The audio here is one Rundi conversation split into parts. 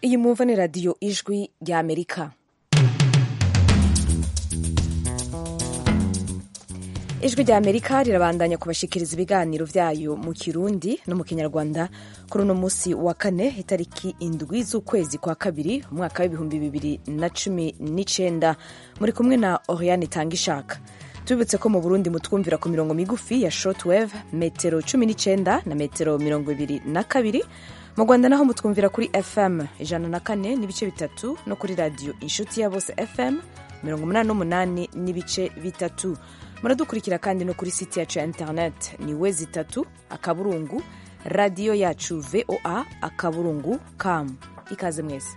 iyi mwumva ni radiyo ijwi rya amerika ijwi rya amerika rirabandanya kubashikiriza ibiganiro vyayo mu kirundi no mu kinyarwanda kuri uno musi wa kane itariki indwi z'ukwezi kwa kabiri umwaka w'ibihumbi bibiri na cumi n'icenda muri kumwe na oriane tangishaka tubibutse ko mu burundi mutwumvira ku mirongo migufi ya shortwave metero cumi n'icenda na metero mirongo ibiri na kabiri mu rwanda naho mutwumvira kuri fm ijana na kane n'ibice bitatu no kuri radiyo inshuti ya bose fm mirongo umunani n'umunani n'ibice bitatu muradukurikira kandi no kuri site yacu ya internet ni we zitatu akaburungu radiyo yacu voa akaburungu com ikaze mwese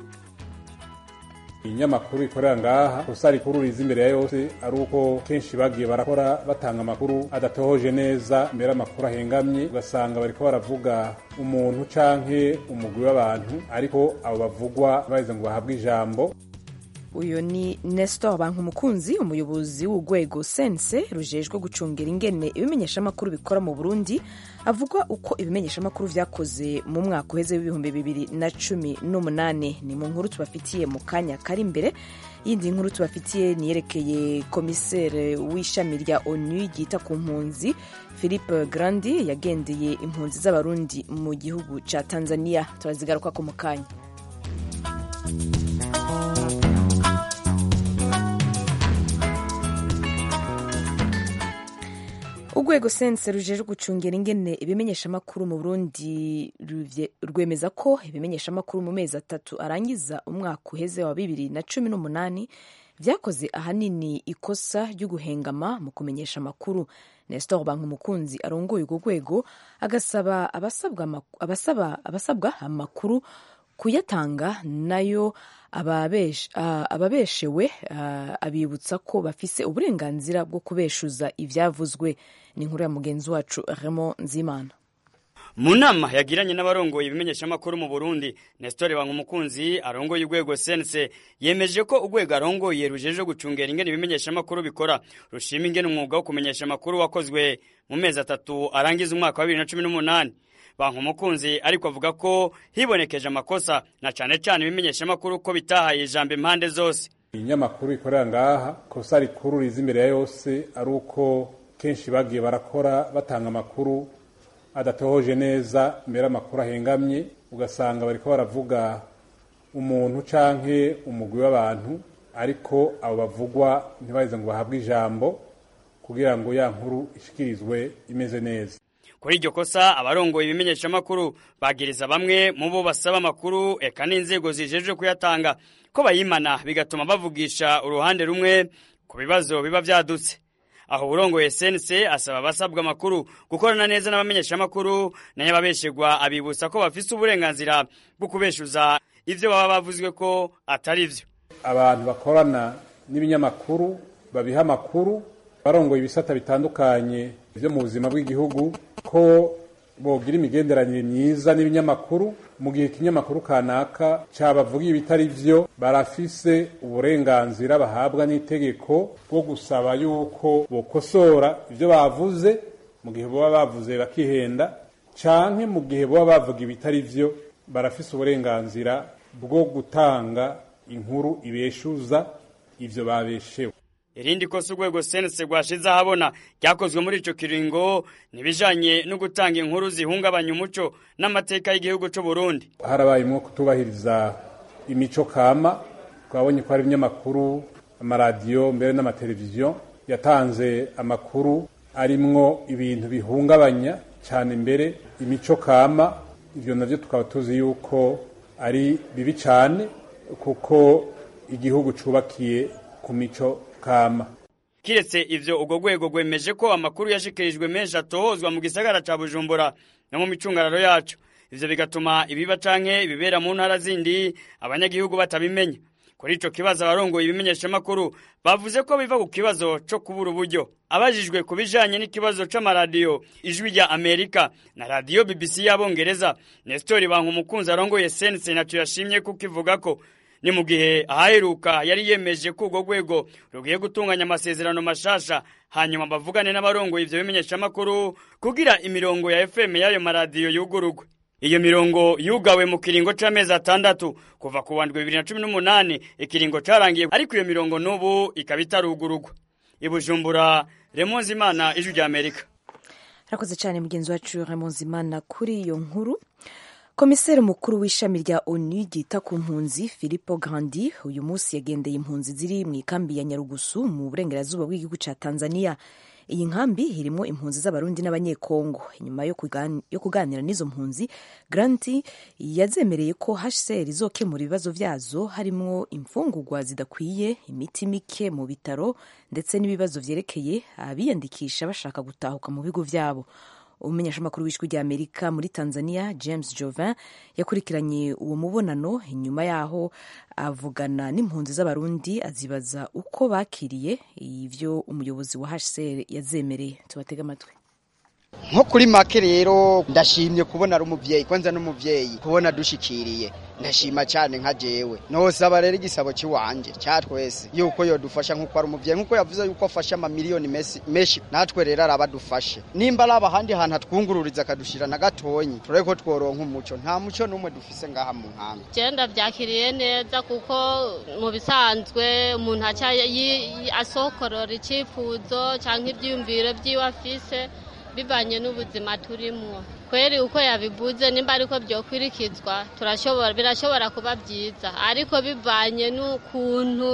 inyamakuru ikorera ngaha gusa rikuru riza imbere ya yose ari uko kenshi bagiye barakora batanga amakuru adatohoje neza mbere amakuru ahengamye ugasanga bariko baravuga umuntu canke umugwi w'abantu ariko abo bavugwa baheze ngo bahabwe ijambo uyu ni nestor bankumukunzi umuyobozi w'urwego sense rujejwe gucungira ingene ibimenyeshamakuru bikora mu burundi avuga uko ibimenyeshamakuru vyakoze mu mwaka uheze w'ibihumbi bibiri na cumi n'umunani ni mu nkuru tubafitiye mu kanya kari imbere yindi nkuru tubafitiye niyerekeye komisere w'ishami rya onu ryita ku mpunzi philippe grandi yagendeye impunzi z'abarundi mu gihugu ca tanzania turazigarukako mu kanya urwego sense rujejwe gucungira ingene ibimenyeshamakuru mu burundi rwemeza ko ibimenyeshamakuru mu mezi atatu arangiza umwaka uheze wa bibiri na cumi n'umunani vyakoze ahanini ikosa ryo guhengama mu kumenyesha amakuru nestor bankumukunzi arongoye urwo rwego agasaba abasabwa, abasaba, abasabwa amakuru kuyatanga nayo ababeshewe abibutsa ko bafise uburenganzira bwo kubeshuza ivyavuzwe ni inkuru ya mugenzi wacu Raymond Nzimana mu nama yagiranye n'abarongoye ibimenyeshamakuru mu burundi nesitore bankumukunzi arongoye urwego sense yemeje ko urwego arongoye rujeje gucungera ingene ibimenyeshamakuru bikora rushima ingene umwuga wo kumenyesha amakuru wakozwe mu mezi atatu arangiza umwaka wa bibiri na cumi n'umunani bankumukunzi ariko avuga ko hibonekeje amakosa na cane cane ibimenyeshamakuru ko bitahaye ijambo impande zose inyamakuru ikorera ngaha kosa rikuru riza imbere ya yose ari uko kenshi bagiye barakora batanga amakuru adatohoje neza mbere amakuru ahengamye ugasanga bariko baravuga umuntu canke umugwi w'abantu ariko abo bavugwa ntibaheze ngo bahabwe ijambo kugira ngo ya nkuru ishikirizwe imeze neza kuri iryo kosa abarongoye ibimenyeshamakuru bagiriza bamwe mu bo basaba amakuru eka n'inzego zijejwe kuyatanga ko bayimana bigatuma bavugisha uruhande rumwe ku bibazo biba vyadutse aho urongoye sense asaba abasabwa amakuru gukorana neza n'abamenyeshamakuru nayo ababeshegwa abibutsa ko bafise uburenganzira bwo kubeshuza ivyo baba bavuzwe ko atari vyo abantu bakorana n'ibinyamakuru babiha amakuru barongoye ibisata bitandukanye vyo mu buzima bw'igihugu ko bogira imigenderanire myiza n'ibinyamakuru mu gihe ikinyamakuru kanaka cabavugiye ibitari vyo barafise uburenganzira bahabwa n'itegeko bwo gusaba yuko bokosora ivyo bavuze mu gihe boba bavuze bakihenda canke mu gihe boba bavuga ibitari vyo barafise uburenganzira bwo gutanga inkuru ibeshuza ivyo babeshewe irindi kosa urwego sense rwashize ahabona ryakozwe muri ico kiringo nibijanye no gutanga inkuru zihungabanya umuco n'amateka y'igihugu c'u Burundi harabayemwo kutubahiriza imico kama twabonye ko hari ibinyamakuru amaradiyo mbere n'amateleviziyo yatanze amakuru arimwo ibintu bihungabanya cyane mbere imico kama ivyo navyo tukaba tuzi yuko ari bibi cyane kuko igihugu cubakiye ku mico kama kiretse ivyo urwo rwego rwemeje ko amakuru yashikirijwe menshi atohozwa mu gisagara ca bujumbura no mu micungararo yacu ivyo bigatuma ibiba canke ibibera mu ntara zindi abanyagihugu batabimenya kuri ico kibazo abarongoye ibimenyeshamakuru bavuze ko biva ku kibazo co kubura uburyo abajijwe ku bijanye n'ikibazo c'amaradiyo ijwi rya amerika na radiyo bbc y'abongereza nestori bankumukunzi arongoye sense naco yashimye kuko ivuga ko ni mu gihe ahaheruka yari yemeje ko urwo rwego rugiye gutunganya amasezerano mashasha hanyuma bavugane n'abarongoye ivyo bimenyeshamakuru kugira imirongo ya fm y'ayo maradiyo yugurugwe iyo mirongo yugawe mu kiringo c'amezi atandatu kuva ku wandwi bibiri na cumi n'umunani ikiringo carangiye ariko iyo mirongo n'ubu ikaba itarugurugwa ibujumbura remonzi imana ijwi rya amerika arakoze cyane mugenzi wacu remonzi imana kuri iyo nkuru komiseri mukuru w'ishami rya onu ryita ku mpunzi filipo grandi uyu munsi yagendeye impunzi ziri mu ikambi ya nyarugusu mu burengerazuba bw'igihugu cya tanzania iyi nkambi irimo impunzi z'abarundi n'abanyekongo nyuma yo kuganira n'izo mpunzi granti yazemereye ko hcr izokemura ibibazo byazo harimo imfungurwa zidakwiye imiti mike mu bitaro ndetse n'ibibazo byerekeye abiyandikisha bashaka gutahuka mu bigo byabo umumenyeshamakuru w'ijwi rya amerika muri tanzania james jovin yakurikiranye uwo mubonano inyuma yaho avugana n'impunzi z'abarundi azibaza uko bakiriye ibyo umuyobozi wa hcr yazemereye tubatege amatwi nko kuri make rero ndashimye kubona ari umuvyeyi kwanza n'umuvyeyi kubona dushikiriye ndashima cyane nka jewe nosaba rero igisabo ciwanje cya twese yuko yodufasha nkuko ari umuvyeyi nkuko yavuze yuko afasha amamiliyoni menshi natwe rero arabadufashe nimba ari abahandi hantu atwungururiza akadushira na gatonyi turebe ko tworonka umuco nta muco n'umwe dufise ngaha mu nkambi genda byakiriye neza kuko mu bisanzwe umuntu aca asokorora icyifuzo cyangwa ibyiyumviro by'iwe afise bivanye n'ubuzima turimo kweri uko yabivuze nimba ariko byokwirikizwa turashobora birashobora kuba byiza ariko bivanye n'ukuntu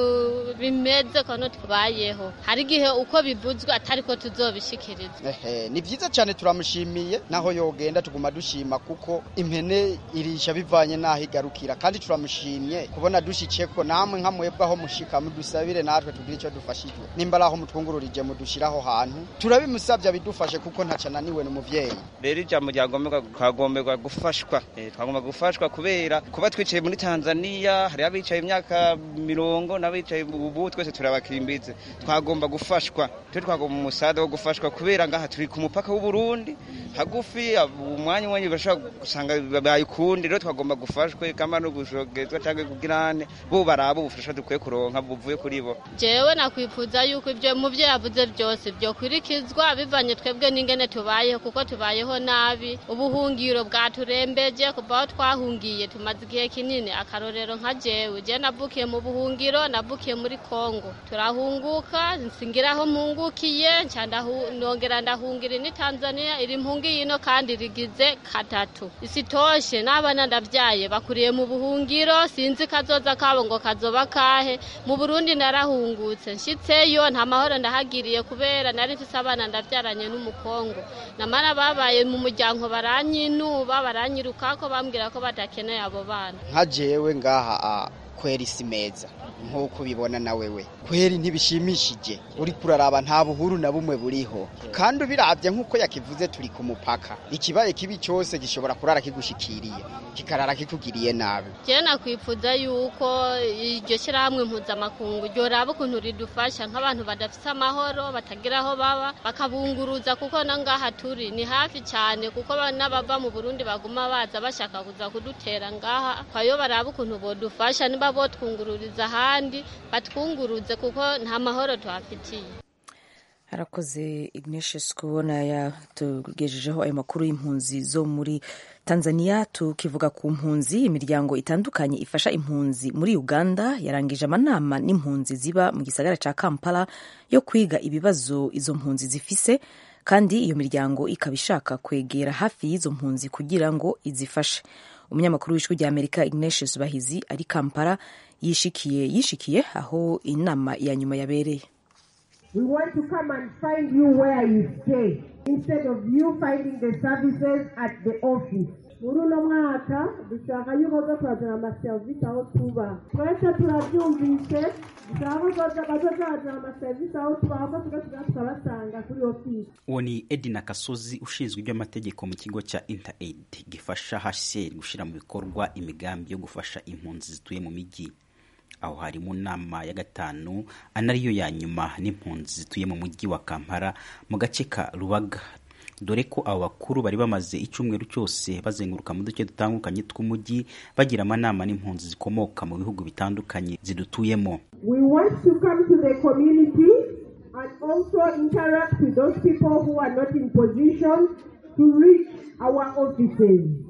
bimeze kono tubayeho hari igihe uko bivuzwe atari ko tuzobishikiriza ehe ni byiza cyane turamushimiye naho yogenda tuguma dushima kuko impene irisha bivanye n'aho igarukira kandi turamushimye kubona dushikiye ko namwe nka mwebwe aho mushika mudusabire natwe tugire icyo dufashijwe nimba ari aho mutwungururije mudushiraho hantu turabimusabye bidufashe kuko ntacananiwe n'umuvyeyi rero ijambo ryagomberwa twagomberwa gufashwa twagomba gufashwa kubera kuba twicaye muri tanzania hari abicaye imyaka mirongo n'abicaye ubu twese turabakimbize twagomba gufashwa twe twagomba umusada wo gufashwa kubera ngaha turi ku mupaka w'uburundi hagufi umwanya umwanya bashobora gusanga bayikundi rero twagomba gufashwe kama no gushogezwa cyangwa kugirane bo baraba ubufasha dukwiye kuronka buvuye kuri bo jewe nakwifuza yuko ibyo mu byo yavuze byose byokwirikizwa bivanye twebwe n'ingene tubayeho kuko tubayeho nabi ubuhungiro bwaturembeje kuva aho twahungiye tumaze igihe kinini akarorero nka jewe je navukiye mu buhungiro navukiye muri kongo turahunguka nsingira aho mpungukiye nca nongera ndahungira ni tanzania iri mpungiye ino kandi rigize katatu isitoshe n'abana ndavyaye bakuriye mu buhungiro sinzi kazoza kabo ngo kazoba kahe mu burundi narahungutse nshitseyo nta mahoro ndahagiriye kubera nari mfise abana ndavyaranye n'umukongo namara babaye mu muryango baranyinuba baranyirukako bambwira ko badakeneye abo bana nka jewe ngaha kweri si meza nk'uko ubibona na wewe kweri ntibishimishije uri kuraraba nta buhuru na bumwe buriho kandi ubirabye nk'uko yakivuze turi ku mupaka ikibaye kibi cyose gishobora kurara kigushikiriye kikarara kikugiriye nabi jewe nakwifuza yuko iryo shyirahamwe mpuzamakungu ryoraba ukuntu ridufasha nk'abantu badafite amahoro batagira aho baba bakabunguruza kuko na ngaha turi ni hafi cyane kuko n'abava mu burundi baguma baza bashaka kuza kudutera ngaha kwayo baraba ukuntu bodufasha niba botwungururiza ahandi batwunguruze kuko nta mahoro tuhafitiye harakoze ignatius kubona yatugejejeho ayo makuru y'impunzi zo muri tanzania tukivuga ku mpunzi imiryango itandukanye ifasha impunzi muri uganda yarangije amanama n'impunzi ziba mu gisagara cya kampala yo kwiga ibibazo izo mpunzi zifise kandi iyo miryango ikaba ishaka kwegera hafi y'izo mpunzi kugira ngo izifashe umunyamakuru w'ijwi rya amerika ignatius bahizi ari kampala yishikiye yishikiye aho inama ya nyuma yabereye We want to come and find you where you stay instead of you finding the services at the office. muri uno mwaka dushaka yuko zo turazana amaserivisi aho tuba twese turabyumvise dushaka ko bazazana amaserivisi aho tuba ahubwo tugasiga tukabasanga kuri ofisi uwo ni edina kasozi ushinzwe iby'amategeko mu kigo cya interaid gifasha hcr gushyira mu bikorwa imigambi yo gufasha impunzi zituye mu mijyi aho hari mu nama ya gatanu anariyo ya nyuma n'impunzi zituye mu mujyi wa kampala mu gace ka rubaga dore ko abo bakuru bari bamaze icyumweru cyose bazenguruka mu duce dutandukanye tw'umujyi bagira amanama n'impunzi zikomoka mu bihugu bitandukanye zidutuyemo we want to come to the community and also interact with those people who are not in position to reach our offices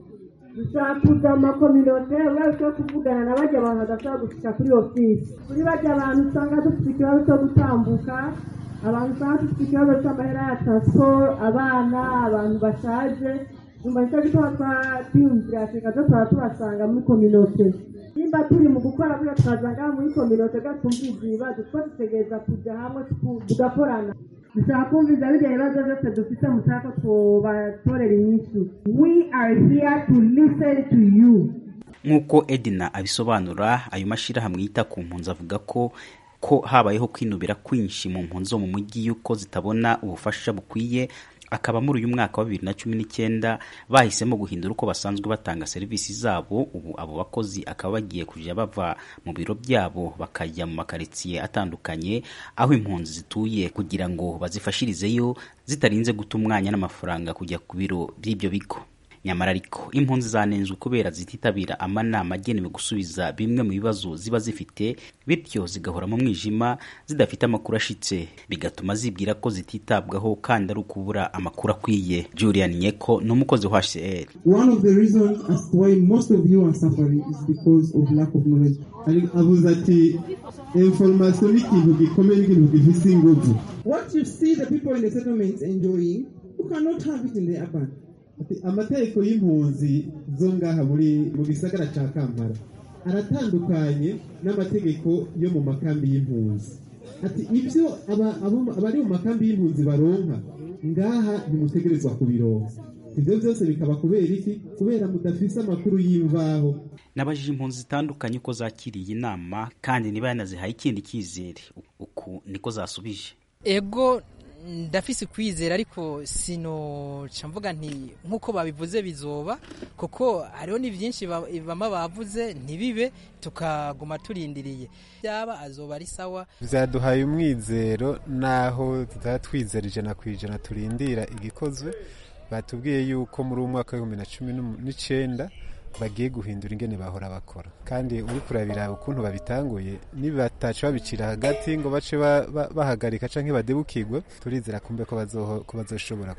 dushaka kuza mu makominote barushaho kuvugana na bajya abantu badashobora gushika kuri ofisi kuri bajya abantu usanga dufite ikibazo cyo gutambuka abantu usanga dufite ikibazo cy'amahera ya transport abana abantu bashaje nyuma nicyo gituma twiyumvira afurika zo tuba tubasanga muri kominote nimba turi mu gukora buriya twazanga muri kominote gatumviza ibibazo two dutegereza kujya hamwe tugakorana dushaka kumviza bijya ibibazo byose dufite mushaka ko tubatorera inyishu we are here to listen to you nk'uko edina abisobanura ayo mashyirahamwe yita ku mpunzi avuga ko ko habayeho kwinubira kwinshi mu mpunzi zo mu mujyi y'uko zitabona ubufasha bukwiye akaba muri uyu mwaka wa bibiri na cumi n'icyenda bahisemo guhindura uko basanzwe batanga serivisi zabo ubu abo bakozi akaba bagiye kujya bava mu biro byabo bakajya mu makaritsiye atandukanye aho impunzi zituye kugira ngo bazifashirizeyo zitarinze guta umwanya n'amafaranga kujya ku biro by'ibyo bigo nyamara ariko impunzi zanenzwe kubera zititabira amanama agenewe gusubiza bimwe mu bibazo ziba zifite bityo zigahora mu mwijima zidafite amakuru ashitse bigatuma zibwira ko zititabwaho kandi ari ukubura amakuru akwiye julian nyeko ni umukozi wa hcr one of the reasons as to why most of you are suffering is because of lack of knowledge avuze ati information ni ikintu gikomeye n'ikintu gifise inguvu what you see the people in the settlements enjoying you cannot have it in the urban amategeko y'impunzi zo ngaha muri mu gisagara cya kampala aratandukanye n'amategeko yo mu makambi y'impunzi ati ibyo abari mu makambi y'impunzi baronka ngaha ntimutegerezwa kubironka ibyo byose bikaba kubera iki kubera mudafise amakuru y'imvaho nabajije impunzi zitandukanye uko zakiriye inama kandi niba yanazihaye ikindi cyizere uku niko zasubije ego ndafise kwizera ariko sinoca mvuga nti nk'uko babivuze bizoba kuko hariho ni byinshi bama bavuze ntibibe tukaguma turindiriye byaba azoba ari sawa byaduhaye umwizero naho tutaba twizera ijana ku ijana turindira igikozwe batubwiye yuko muri uwo mwaka w'ibihumbi na cumi n'icyenda bagiye guhindura ingene bahora bakora kandi uri kurabira ukuntu babitanguye nibataca babicira hagati ngo bace bahagarika canke badebukirwe turizera kumbe ko bazoshobora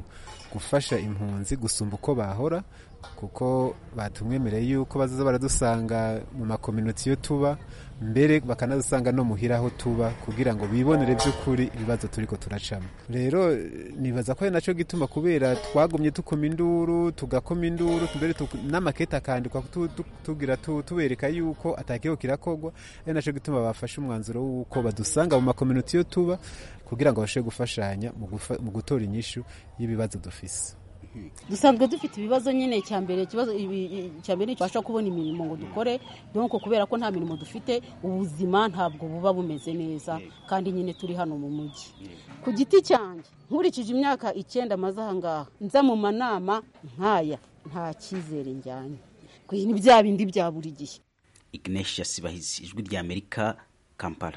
gufasha impunzi gusumba uko bahora kuko batumwemereye yuko bazaza baradusanga mu makominoti yo tuba mbere bakanadusanga no muhira aho tuba kugira ngo bibonere by'ukuri ibibazo turiko turacamo rero nibaza ko ari naco gituma kubera twagumye tukoma induru tugakoma induru mbere n'amakete akandikwa tugira tubereka yuko atakiho kirakorwa ari naco gituma bafashe umwanzuro w'uko badusanga mu makominoti yo tuba kugira ngo babashe gufashanya mu gutora inyishu y'ibibazo dufise dusanzwe dufite ibibazo nyine cya mbere ikibazo cya mbere tubasha kubona imirimo ngo dukore donc kubera ko nta mirimo dufite ubuzima ntabwo buba bumeze neza kandi nyine turi hano mu mujyi ku giti cyanjye nkurikije imyaka icyenda maze aha ngaha nza mu manama nk'aya nta cyizere njyanye ni bya bindi bya buri gihe ignesia sibahizi ijwi ry'amerika kampala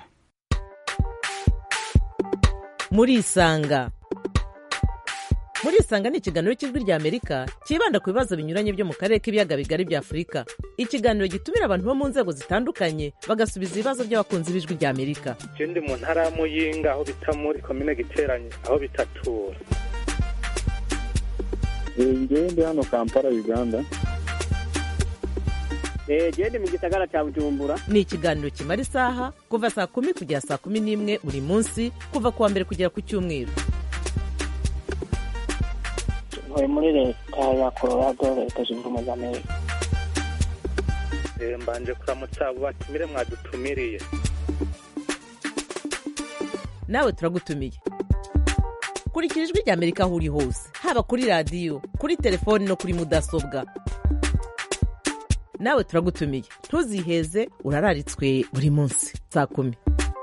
murisanga murisanga ni ikiganiro cy'ijwi ry'amerika cyibanda ku bibazo binyuranye byo mu karere k'ibiyaga bigari bya afurika ikiganiro gitumira abantu bo mu nzego zitandukanye bagasubiza ibibazo by'abakunzi b'ijwi ry'amerika je ndi mu ntara ya muyinga aho bita muri komine giteranye aho bitatura ngewe ndi hano kampala uganda genda mu gisagara cya bujumbura ni ikiganiro kimara isaha kuva saa kumi kugera saa kumi n'imwe buri munsi kuva ku wa mbere kugera ku cyumweru ntuye muri leta ya colorado leta zunze ubumwe za amerika mbanje kuramutsa abo batumire mwadutumiriye nawe turagutumiye kurikira ijwi ry'amerika aho uri hose haba kuri radiyo kuri telefoni no kuri mudasobwa nawe turagutumiye ntuziheze urararitswe buri munsi saa kumi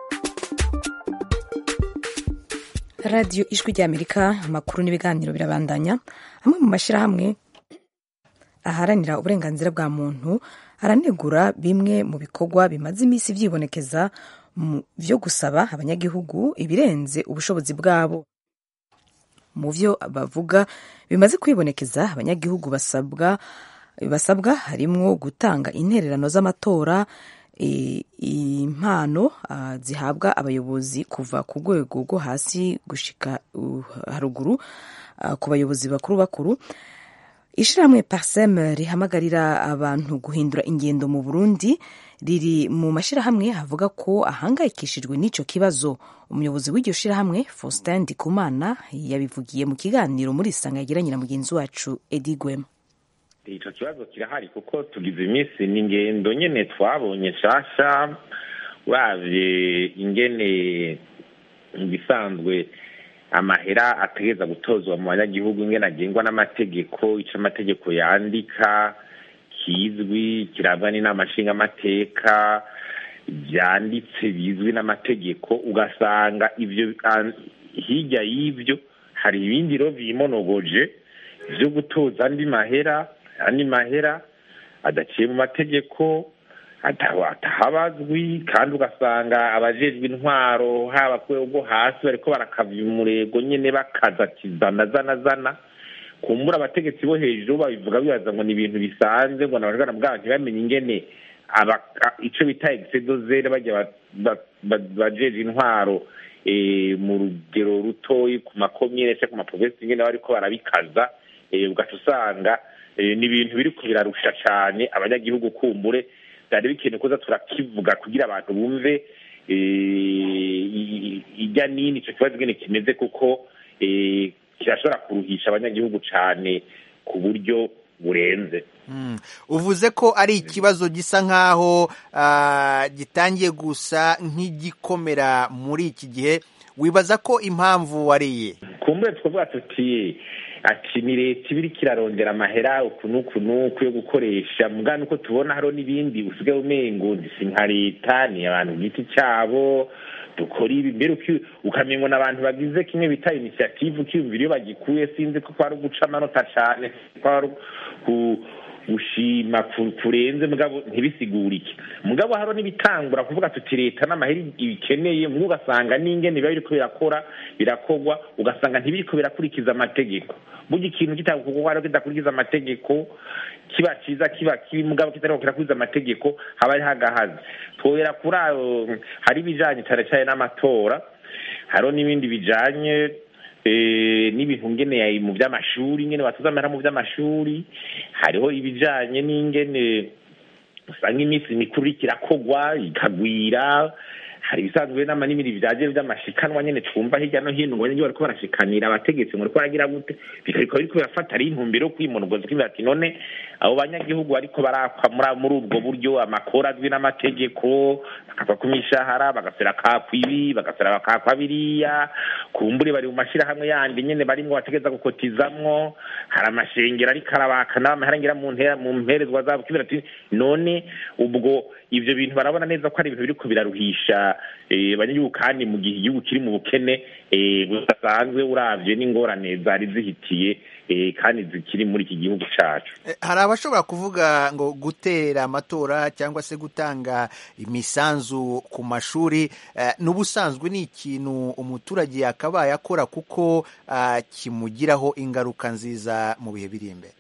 radiyo ijwi ry'amerika amakuru n'ibiganiro birabandanya amwe mu mashyirahamwe aharanira uburenganzira bwa muntu aranegura bimwe mu bikorwa bimaze iminsi byibonekeza byo gusaba abanyagihugu ibirenze ubushobozi bwabo mu byo bavuga bimaze kwibonekeza abanyagihugu basabwa basabwa harimo gutanga intererano z'amatora impano zihabwa abayobozi kuva ku rwego rwo hasi gushika haruguru ku bayobozi bakuru bakuru ishirahamwe parsem rihamagarira abantu guhindura ingendo mu burundi riri mu mashirahamwe avuga ko ahangayikishijwe n'ico kibazo umuyobozi w'iryo shirahamwe faustin ndikumana yabivugiye mu kiganiro muri isanga yagiranye na mugenzi wacu edi gwema ico kibazo kirahari kuko tugize iminsi n'ingendo nyene twabonye nshasha uravye ingene ibisanzwe amahera ategereza gutozwa mu banyagihugu ingene agengwa n'amategeko ico amategeko yandika kizwi kirabwa n'inama nshingamateka byanditse bizwi n'amategeko ugasanga ivyo hirya y'ivyo hari ibindi rero bimonogoje vyo gutoza andi mahera andi mahera adaciye mu mategeko atahabazwi kandi ugasanga abajejwe intwaro haba ku rwego rwo hasi bariko barakavya umurego nyene bakaza kizana zana zana kumbura abategetsi bo hejuru babivuga bibaza ngo ni ibintu bisanzwe ngo nabashobora bwabo ntibamenye ingene ico bita exedozere bajya bajeje intwaro mu rugero rutoyi ku makomine cyangwa ku maprovensi ingene bariko barabikaza ugaca usanga ni ibintu biriko birarusha cane abanyagihugu kumbure byari bikenewe kuza turakivuga kugira abantu bumve ijya nini ico kibazo ingene kimeze kuko kirashobora kuruhisha abanyagihugu cane ku buryo burenze uvuze ko ari ikibazo gisa nk'aho gitangiye gusa nk'igikomera muri iki gihe wibaza ko impamvu wariye kumbure twavuga tuti ati ni leta iba iriko irarondera amahera uku n'uku n'uku yo gukoresha mugana uko tubona hariho n'ibindi usigaye umengo si nka leta ni abantu ku giti cyabo dukora ibi mbere ukamenya n'abantu bagize kimwe bita inisiyative ukiyumvira iyo bagikuye sinzi ko kwari uguca amanota cane kwari gushima kurenze mugabo ntibisigurike mugabo hariho n'ibitangura kuvuga tuti leta n'amahera ibikeneye mu ugasanga n'ingene biba biriko birakora birakorwa ugasanga ntibiriko birakurikiza amategeko burya ikintu kitagukorwa rero kidakurikiza amategeko kiba ciza kiba kibi mugabo kitariko kirakurikiza amategeko haba hariho agahazi twobera kuri ayo hari ibijanye cane cane n'amatora hariho n'ibindi bijanye n'ibintu ngene mu by'amashuri ngene batuza amahera mu by'amashuri hariho ibijanye n'ingene usanga iminsi mikuru iriko irakogwa ikagwira hari ibisanzwe n'amanimiri byaje by'amashikanwa nyene twumva hirya no hino ngo abanyagihugu bariko barashikanira abategetsi ngo bariko baragira gute bikariko biriko birafata ari intumbero yo kwimonogoza kugira ati none abo banyagihugu bariko barakwa muri ubwo buryo amakora azwi n'amategeko bakava ku mishahara bagasera kakwa ibi bagasera bakakwa biriya kumbure bari mu mashirahamwe yandi nyene barimwo bategeza gukotizamwo hari amashengero ariko arabaka n'amahera ngira mu mperezwa zabo kibera ati none ubwo ivyo bintu barabona neza ko ari ibintu biriko biraruhisha abanyagihugu kandi mu gihe igihugu kiri mu bukene budasanzwe uravye n'ingorane zari zihitiye kandi zikiri muri iki gihugu cacu hari abashobora kuvuga ngo gutera amatora cyangwa se gutanga imisanzu ku mashuri n'ubusanzwe ni ikintu umuturage yakabaye akora kuko kimugiraho ingaruka nziza mu bihe biri imbere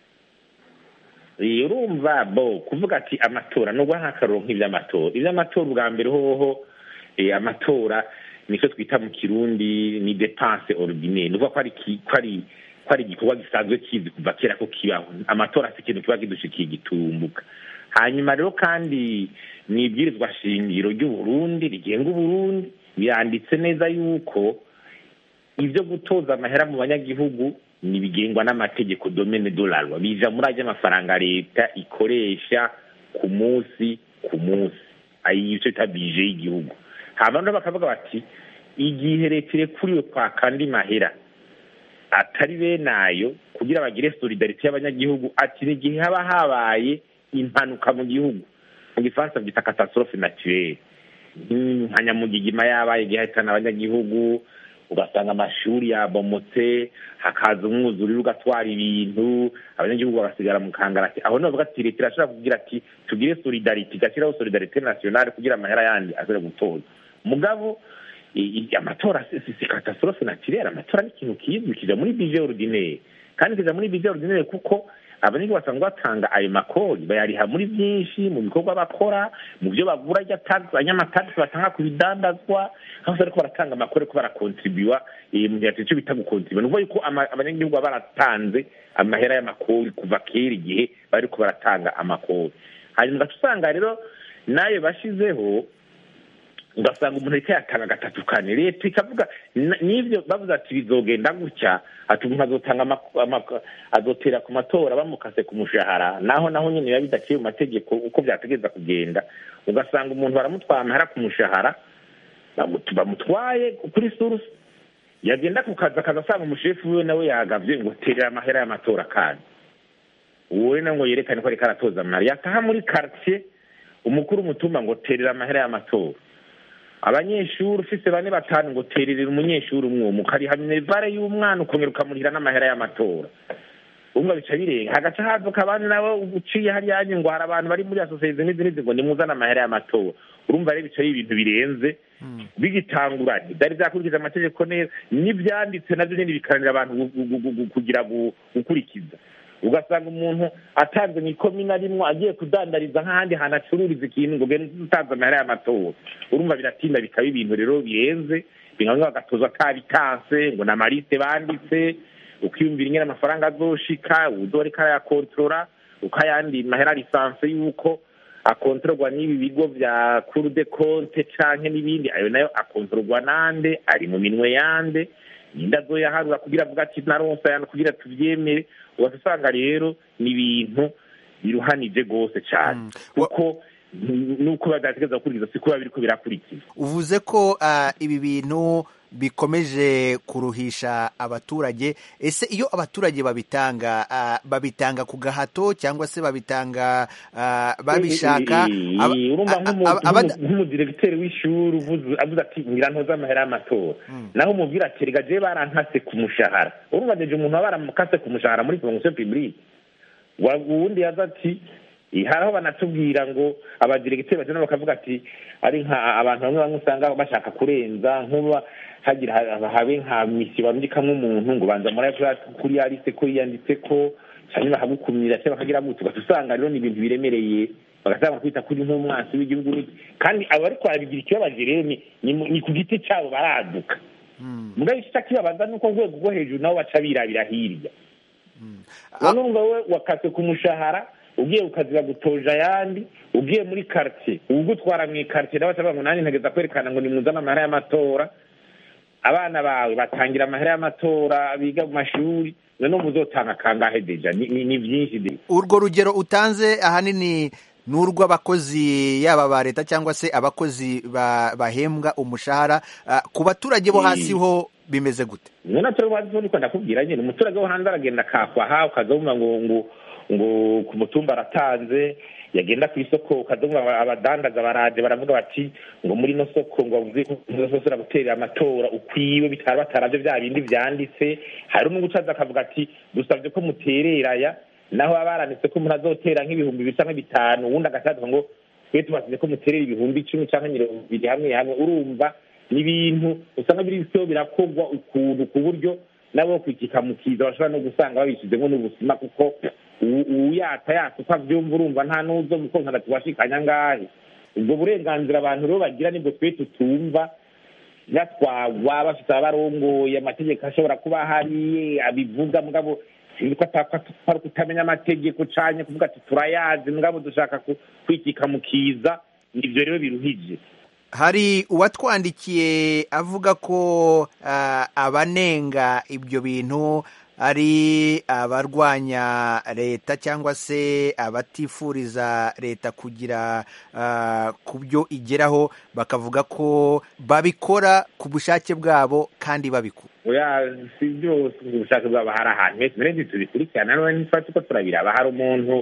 urumva bo kuvuga ati amatora nubwo nk'akaroro nk'iby'amatora iby'amatora ubwa mbere hoho amatora nicyo twita mu kirundi ni depanse ordinaire nuvuga ko ari ko ari ko ari igikorwa gisanzwe kizi kuva kera ko kibaho amatora si ikintu kiba kidushikiye gitumbuka hanyuma rero kandi ni ibwirizwa shingiro ry'uburundi rigenga uburundi biranditse neza yuko ibyo gutoza amahera mu banyagihugu nibigengwa n'amategeko domene dolarwa bija muri ajya amafaranga leta ikoresha ku munsi ku munsi ayi icyo bita bije y'igihugu hama rero bakavuga bati igihe leta irekuriwe kwaka andi mahera atari benayo kugira bagire solidarite y'abanyagihugu ati ni igihe haba habaye impanuka mu gihugu mu gifaransa byita catastrophe naturelle nka nyamugigima yabaye igihe hahitana abanyagihugu ugasanga amashuri yabomotse hakaza umwuzuriro ugatwara ibintu abanyagihugu bagasigara mu kangarati aho navuga ati leta irashobora kugira ati tugire solidarite igashyiraho solidarite nationale kugira amahera yandi azere gutoza mugabo amatora si catastrophe naturelle amatora ni ikintu kizwi kija muri budget ordinaire kandi kija muri budget ordinaire kuko abanyagihugu basanzwe batanga ayo makori bayariha muri byinshi mu bikorwa bakora mu byo bagura abanyamatagisi batanga ku bidandazwa aho bariko baratanga amakori ko barakontribuwa mu gihe cyo bita gukontribuwa ni ukuvuga yuko abanyagihugu baba baratanze amahera y'amakori kuva kera igihe bariko baratanga amakori hanyuma ugaca usanga rero nayo bashizeho ugasanga umuntu ariko yatanga gatatu kane leta ikavuga n'ibyo bavuze ati bizogenda gutya ati umuntu azotanga azotera ku matora bamukase ku mushahara naho naho nyine biba bidaciye mu mategeko uko byategereza kugenda ugasanga umuntu baramutwara amahera ku mushahara bamutwaye kuri surusi yagenda ku kazi akaza asanga umushefu wiwe nawe yagavye ngo terera amahera y'amatora kandi uwo nawe ngo yerekane ko ariko aratoza amahera yataha muri quartier umukuru umutumba ngo terera amahera y'amatora abanyeshuri ufise bane batanu ngo tererera umunyeshuri umwe mukariha minerivare y'umwana ukongera ukamurihira n'amahera y'amatora umwe bica birenga hagaca haduka abandi nabo uciye hariya ngo hari abantu bari muri asosiyete n'izi n'izi ngo nimuzane amahera y'amatora urumva rero bica ari ibintu birenze bigitanguranye byari byakurikiza amategeko neza n'ibyanditse nabyo nyine bikaranira abantu kugira gukurikiza ugasanga umuntu atanze mu ikomina rimwe agiye kudandariza nk'ahandi hantu acururiza ikintu ngo genda utanze amahera y'amatora urumva biratinda bikaba ibintu rero birenze bimwe bagatoza atabitanse ngo ni amaliste banditse ukiyumvira ingene amafaranga azoshika uzo ariko arayakontorora ukayandi mahera lisanse y'uko akontororwa n'ibi bigo vya cour de compte canke n'ibindi ayo nayo akontororwa nande ari mu minwe yande ninde azoyaharura kugira avuga ati naronse ayandi kugira tuvyemere ugaca usanga rero ni ibintu biruhanije rwose cyane kuko nuko badategereza gukurikiza si kuba biriko birakurikiza uvuze ko uh, ibi bintu bikomeje kuruhisha abaturage ese iyo abaturage babitanga uh, babitanga ku gahato cyangwa se babitanga uh, babishaka nk'umudiregiteri w'ishuri avuze ati ngira ntoze amahera y'amatora naho umubwira ati rega jewe barankase ku mushahara urumva deje umuntu aba baramukase ku mushahara muri fonction publique uwundi yaza ati hari aho banatubwira ngo abadiregiteri bagenda bakavuga ati ari nka abantu bamwe bamwe usanga bashaka kurenza nk'uba hagira habe nka misiyo barungikamwo umuntu ngo banza muri kuri ya liste ko yiyanditse ko cyangwa bakagukumira cyangwa bakagira gutyo ugaca usanga rero ni ibintu biremereye bagasanga kwita kuri nk'umwansi w'igihugu kandi abo bariko barabigira ikibabaje rero ni ku giti cyabo baraduka mugabo igice kibabaza ni uko urwego rwo hejuru nabo baca birabira hirya none urumva we wakase ku mushahara ugiye ukaziba gutoja ayandi ugiye muri quartier ugutwara mu quartier nawe atavuga ngo nanjye ntegeza kwerekana ngo nimuzane amahera y'amatora abana bawe batangira amahera y'amatora biga mu mashuri none muzotanga kangahe deja ni byinshi de urwo rugero utanze ahanini ni urw'abakozi yaba ba leta cyangwa se abakozi bahembwa umushahara ku baturage bo hasi ho bimeze gute mwe natwe bazi niko ndakubwira nyine umuturage wo hanze aragenda akakwaha ukazabumva ngo ngo ngo ku mutumba aratanze yagenda ku isoko ukazumva abadandaza baraje baravuga bati ngo muri ino soko ngo uzosora guterera amatora ukwiwe bitari bataravyo bya bindi vyanditse hari umwe gucaza akavuga ati dusavye ko mutereraya naho baba baranditse ko umuntu azotera nk'ibihumbi bisa nka bitanu uwundi agacaza ngo twe tubasize ko muterera ibihumbi icumi canke mirongo ibiri hamwe hamwe urumva ni ibintu usanga biriko birakorwa ukuntu ku buryo nabo kwikika mu kiza bashobora no gusanga babishizemo n'ubusima kuko uyata yata uko avyumva urumva nta n'uzo mukonka ati washikanya ngahe ubwo burenganzira abantu rero bagira nibwo twe tutumva batwagwa bafite abarongoye amategeko ashobora kuba ahari abivuga mugabo siniko atari kutamenya amategeko canye kuvuga ati turayazi mugabo dushaka kwikika mu kiza nivyo rero biruhije hari uwatwandikiye avuga ko uh, abanenga ibyo bintu ari abarwanya leta cyangwa se abatifuriza leta kugira uh, ku byo igeraho bakavuga ko babikora ku bushake bwabo kandi babikora oya si byose ubushake bwabo hari ahantu hese mbere tubikurikirana none ntitwa tuko turabiraba hari umuntu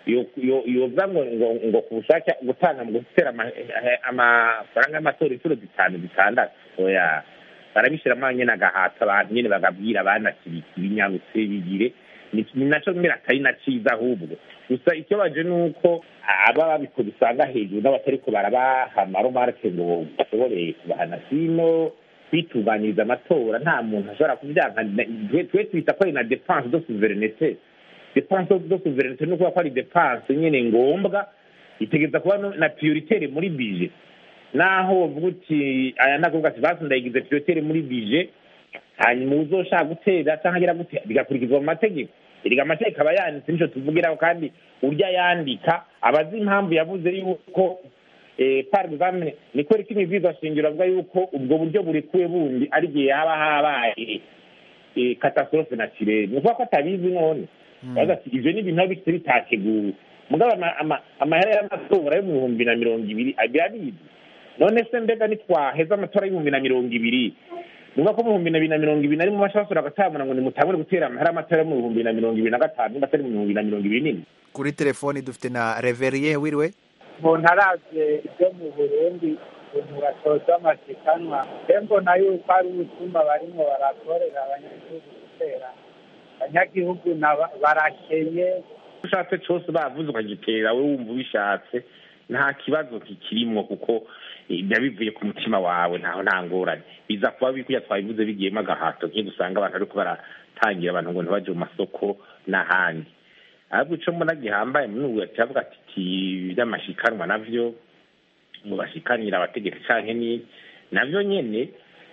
yovuga ngo ngo ngo ku bushake gutanga mu gutera amafaranga y'amatora inshuro zitanu zitandatu oya barabishyiramo nyine agahata abantu nyine bagabwira abana ibinyabutse bigire ni nacyo mbere atari na cyiza ahubwo gusa ikibabaje ni uko aba babikoze usanga hejuru n'abatari ko barabaha amaromarke ngo bashobore kubahana sino kwitunganyiriza amatora nta muntu ashobora kubyanka twe twita ko ari na depanse do suverenete depanse zo souverinete no kuba ko ari depanse nyene ngombwa itegeza kuba no- na prioritaire muri bije naho uvuga uti aya nakuvuga ati basi ndayigize prioritaire muri bije hanyuma uzoshaka gutera cyangwa agira gute bigakurikizwa mu mategeko erega amategeko aba yanditse nico tuvugiraho kandi urya yandika aba azi impamvu yavuze yuko eh, par exemple ni kubera ko imibwiriza shingiro avuga yuko ubwo buryo burekuwe bundi ari igihe haba habaye eh, catastrophe naturelle ni ukuvuga ko atabizi none yavuze ati ivyo ni ibintu biba bifite bitateguwe mugabo ama- ama- amahera y'amatora yo mu bihumbi na mirongo ibiri birabizi none se mbega nitwaheza amatora y'ibihumbi na mirongo ibiri nuvuga ko mu bihumbi na bibiri na mirongo ibiri narimo bashobora gutamura ngo nimutangure gutera amahera y'amatora yo mu bihumbi na mirongo ibiri na gatanu nimba atari mu bihumbi na mirongo ibiri n'ine kuri telefoni dufite na reveriye wiriwe umuntu aravye ibyo mu burundi ukuntu batoza amashikanwa mbe mbona yuko ari ubutumwa barimo barakorera abanyagihugu gutera abanyagihugu naba- barakenye ushatse cyose bavuze ukagitera we wumva ubishatse nta kibazo kikirimwo kuko eh, biba bivuye ku mutima wawe ntaho nta ngorane biza kuba bikuya twabivuze bigiyemo agahato nk'iyo dusanga abantu ariko baratangira abantu ngo ntibaje mu masoko n'ahandi ahubwo ico mbona gihambaye muri ubu kiravuga ati "Ti, by'amashikanwa navyo ngo bashikanira abategetsi canke ni navyo nyene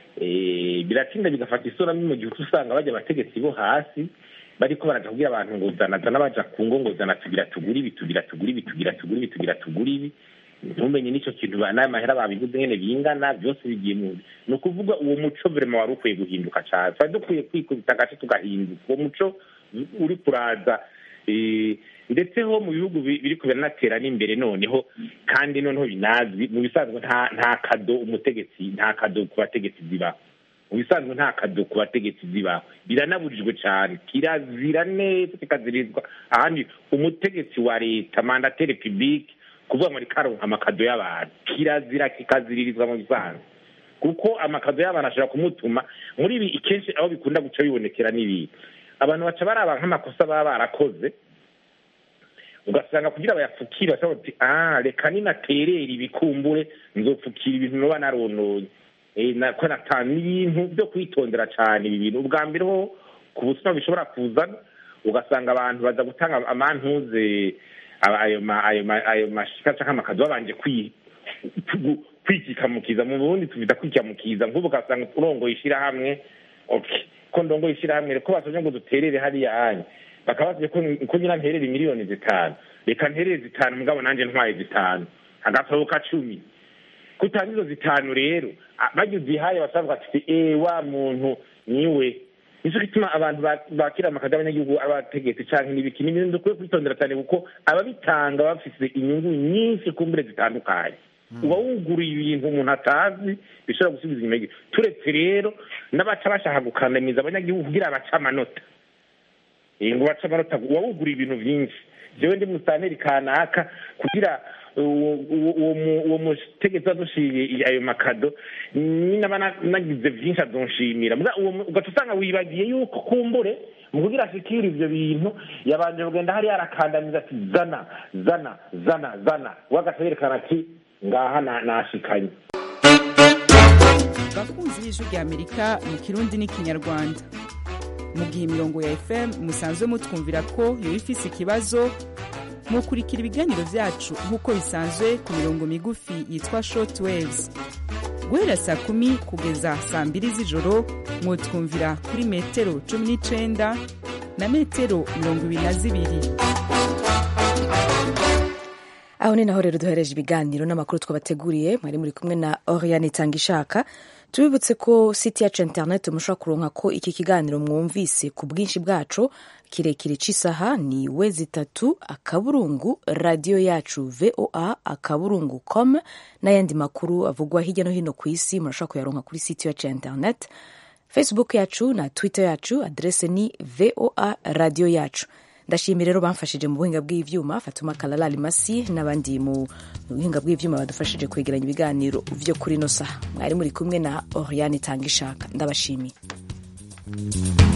eh, biratinda bigafata isura mbi mu gihe uca usanga bajya abategetsi bo hasi bariko baraja kubwira abantu ngo zana zana baja ku ngo ngo zana tugira tugura ibi tugira tugura ibi tugira tugura ibi tugira tugura ibi ntumenye n'ico kintu ba- n'ayo mahera babivuze nyene bingana byose bigiye mu ni ukuvuga uwo muco vrema wari ukwiye guhinduka cane twari dukwiye kwikubita agace tugahinduka uwo muco uri kuraza eh, ndetse ho mu bihugu bi- biriko biranatera n'imbere noneho kandi noneho binazwi mu bisanzwe nta nta kado umutegetsi nta kado ku bategetsi zibaho mu bisanzwe nta kado ku bategetsi zibaho biranabujijwe cyane kirazira neza kikazirizwa ahandi umutegetsi wa leta mandateri publique kuvuga ngo reka aronka amakado y'abantu kirazira kikaziririzwa mu bisanzwe kuko amakado y'abantu ashobora kumutuma muri ibi kenshi aho bikunda guca bibonekera n'ibindi abantu baca baraba nk'amakosa baba barakoze ugasanga kugira bayapfukire bashobora bati ah reka ninaterera ibikumbure nzopfukira ibintu noba narononye Eh, na- ko natanu ibintu byo kwitondera cyane ibi bintu ubwa mbere ho ku busuma bishobora kuzana ugasanga abantu baza gutanga amantuze aba- ayo ma- ayo ma- ayo mashika canke amakazi babanje kwi- ku- kwikikamukiza mu burundi tubita kwikamukiza nk'ubu ugasanga urongoye ishirahamwe okay ko ndongoye ishirahamwe ko basabye ngo duterere hariya anya bakaba basabye ko ko nyina nterere miliyoni zitanu reka nterere zitanu mugabo nanje ntwaye zitanu agasohoka cumi kutanga izo zitanu rero a- barya uzihaye basavuga ati eh wa muntu niwe nico gituma abantu ba- bakira amakazi y'abanyagihugu abategetsi canke n'ibiki ni ibintu dukwiye kwitondera cyane kuko ababitanga bafise inyungu nyinshi kumbure zitandukanye uba wuguruye ibintu umuntu atazi bishobora gusubiza inyuma y'igihe turetse rero n'abaca bashaka gukandamiza abanyagihugu kugira bace amanota Eh, ngo bace amanota uba wuguriye ibintu vyinshi jewe ndi musaneri kanaka kugira uwo- uwo uwo mu- uwo mutegetsi adushiriye ayo makado ninaba na- nagize vyinshi azonshimira Muga uwo mu- ugaca usanga wibagiye yuko kumbure mu kugira ashikire ivyo bintu yabanje kugenda hariya arakandamiza ati zana zana zana zana we agaca yerekana ati ngaha na- nashikanye bakunzi b'ijwi rya amerika mu kirundi n'ikinyarwanda mu gihe imirongo ya fm musanzwe mutwumvira ko yoba ifise ikibazo mukurikira ibiganiro vyacu nk'uko bisanzwe ku mirongo migufi yitwa short waves guhera saa kumi kugeza saa mbiri z'ijoro mwotwumvira kuri metero cumi n'icenda na metero mirongo ibiri na zibiri aho ni naho rero duhereje ibiganiro n'amakuru twabateguriye mwari muri kumwe na oriane itangishaka tubibutse ko site yacu interineti mushobora kuronka ko iki kiganiro mwumvise ku bwinshi bwacu kirekire cy'isaha ni we zitatu akaburungu radiyo yacu voa akaburungu com n'ayandi makuru avugwa hirya no hino ku isi murashobora kuyaronka kuri site yacu ya interineti facebook yacu na twitter yacu adrese ni voa radiyo yacu ndashimira rero bamfashije mu buhinga bw'ivyuma fatuma kalala limasi n'abandi mu buhinga bw'ivyuma badufashije kwegeranya ibiganiro vyo kuri no saha mwari muri kumwe na oriane tanga ishaka ndabashimiye